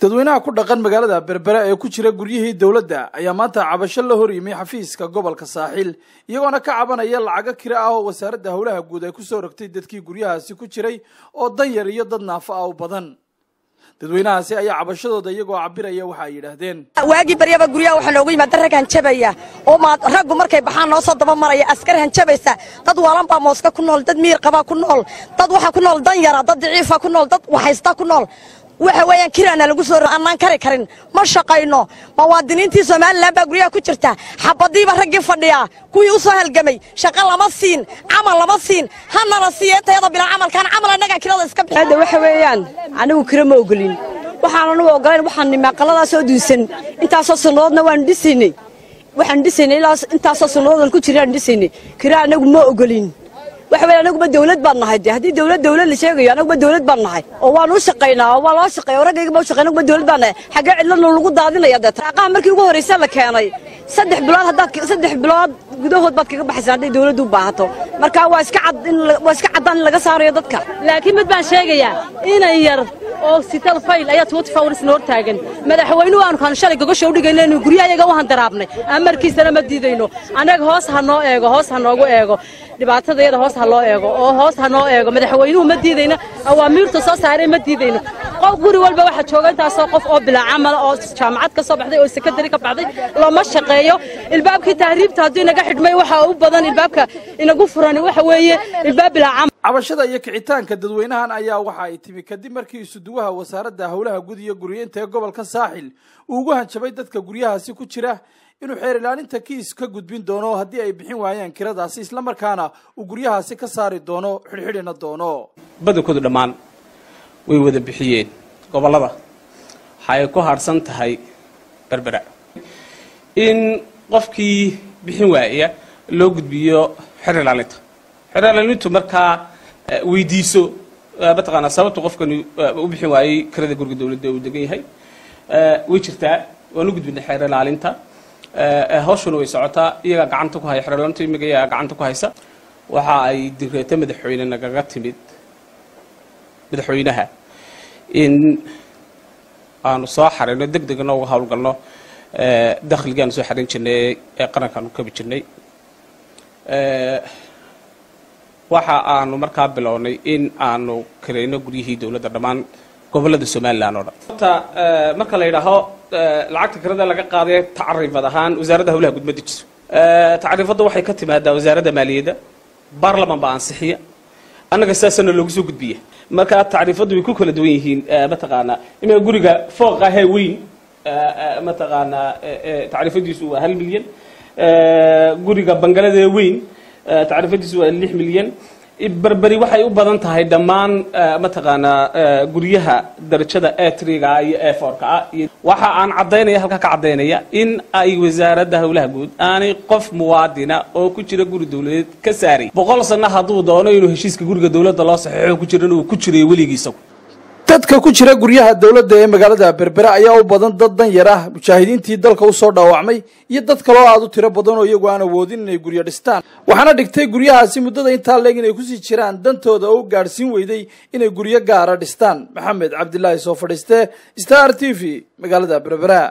dadweynaha ku dhaqan magaalada berbera ee ku jira guryihii dowladda ayaa maanta cabasho la hor yimi xafiiska gobolka saaxiil iyagoona ka cabanaya lacago kira ah oo wasaaradda howlaha guud ay kusoo rogtay dadkii guryahaasi ku jiray oo danyar iyo dad naafo ah u badan dadweynahaasi ayaa cabashadooda iyagoo cabiraya waxa ay yidhaahdeen waagii baryaba guryaha waxaa noogu yimaada rag hanjabaya oo raggu markay baxaan noo soo daba maraya askar hanjabaysa dad waalan baa mooska ku nool dad miir qabaa ku nool dad waxaa ku nool danyara dad daciifa ku nool dad waxaysta ku nool waxa weeyaan kiraana lagu soo annaan kari karin ma shaqayno muwaadiniintii somalilan baa guryaha ku jirta xabadiiba raggii fadhiyaa kuwii u soo halgamay shaqo lama siin camal lama siin hanala siiya intayada bilaa camalkaan camal annagaa kirada iska bixi hadda waxa weeyaan anigu kira ma ogolin waxaan anigu ogolayn waxaan nimaa qaladaasoo duusan intaasoo sannadoodna waan dhisaynay waxaan dhisaynay ilaa intaasoo sannadood ku jiraan dhisaynay kira anagu ma ogolin waxa weeye anaguba dawlad baan nahay de haddii dawlad dawlad la sheegayo anaguba dawlad baan nahay oo waan u shaqaynaa oo waa loo shaqeeya oo raggayga ba u shaqeyn anaguba dawlad baan nahay xaggee cidladna lagu daadinaya dee taaqaha markii ugu horraysa la keenay saddex bilood haddaad saddex bilood gudahood baad kaga baxaysaa hadday dawladdu u baahato marka waa iska cad in waa iska caddaan in laga saarayo dadka laakiin mid baan sheegayaa inay yar oo sital fayl ayaa twenty four hours hor taagan madaxweynuhu aanu kan shalay gogosha u dhigayno inuu guryahayaga u handaraabnay amarkiisana ma diidayno annaga hoos ha noo eego hoos ha noogu eego dhibaatadayada hoos ha loo eego oo hoos ha noo eego madaxweynuhu ma diidayno awaamiirta soo saaray ma diidayno qof guri walba waxaa jooga intaasoo qof oo bilaa camala oo jaamacad ka soo baxday oo sekondari ka baxday looma shaqeeyo ilbaabkii tahriibta hadduu inaga xidhmay waxa u badan ilbaabka inagu furan waxa weeye ilbaab bilaa camal cabashada iyo kicitaanka dadweynahan ayaa waxa ay timi kadib markii isuduwaha wasaaradda howlaha guud iyo guryeynta ee gobolka saaxil uu ugu hanjabay dadka guryahaasi ku jira inuu xeer ilaalinta kiis ka gudbin doono haddii ay bixin waayaan kiradaasi islamarkaana uu guryahaasi ka saari doono xidhxidhina doono badankoodu dhammaan way wada bixiyeen gobollada waxa ay ku harhsan tahay berbera in qofkii bixin waaya loo gudbiyo xeer ilaalinta xeer ilaalintu markaa weydiiso mataqaanaa sababta qofkani u bixin waayey kirada guriga dawladda uu degan yahay way jirtaa waan u gudbinay xeer ilaalinta hawshuna way socotaa iyagaa gacanta ku haya xeer ilaalinta imiga iyagaa gacanta ku haysa waxa ay digreeto madaxweyne nagaga timid madaxweynaha in aanu soo xarino deg degna uga howlgalno dakhligii aanu soo xarin jirnay ee qarankaanu kabi jirnay waxa aanu markaa bilownay in aanu kareyno guryihii dawladda dhammaan gobollada somalilan oo dhan horta marka la yidhaaho lacagta kirada laga qaaday tacriifad ahaan wasaaradda howlaha guud ma dejiso tacriifadda waxay ka timaadaa wasaaradda maaliyadda baarlaman baa ansixiya annaga sidaasana loogu soo gudbiya marka tacriifaddu way ku kala duwan yihiin mataqaanaa imaa guriga fooqa ahee weyn mataqaanaa tacriifadiisu waa hal milyan guriga bangaladee weyn tacriifadiisu waa lix milyan berberi waxay u badan tahay dhammaan mataqaanaa guryaha darajada etriga iyo eforka ah waxa aan caddaynaya halkaa ka caddaynaya in ay wasaaradda howlaha guud aanay qof muwaadina oo ku jira guri dawladeed ka saaray boqol sanno hadduu doono inuu heshiiska guriga dawladda loo saxiixo ku jiran uu ku jirayo weligiisagu dadka ku jira guryaha dowladda ee magaalada berbera ayaa u badan dad danyar ah mujaahidiintii dalka usoo dhaawacmay iyo dad kaloo aad u tiro badan oo iyagu aan awoodin inay guryo dhistaan waxaana dhigtay guryahaasi muddada intaa leeg inay kusii jiraan dantooda oo u gaadhsiin weyday inay guryo gaara dhistaan maxamed cabdilaahi soo fadhiiste star t v magaalada berbera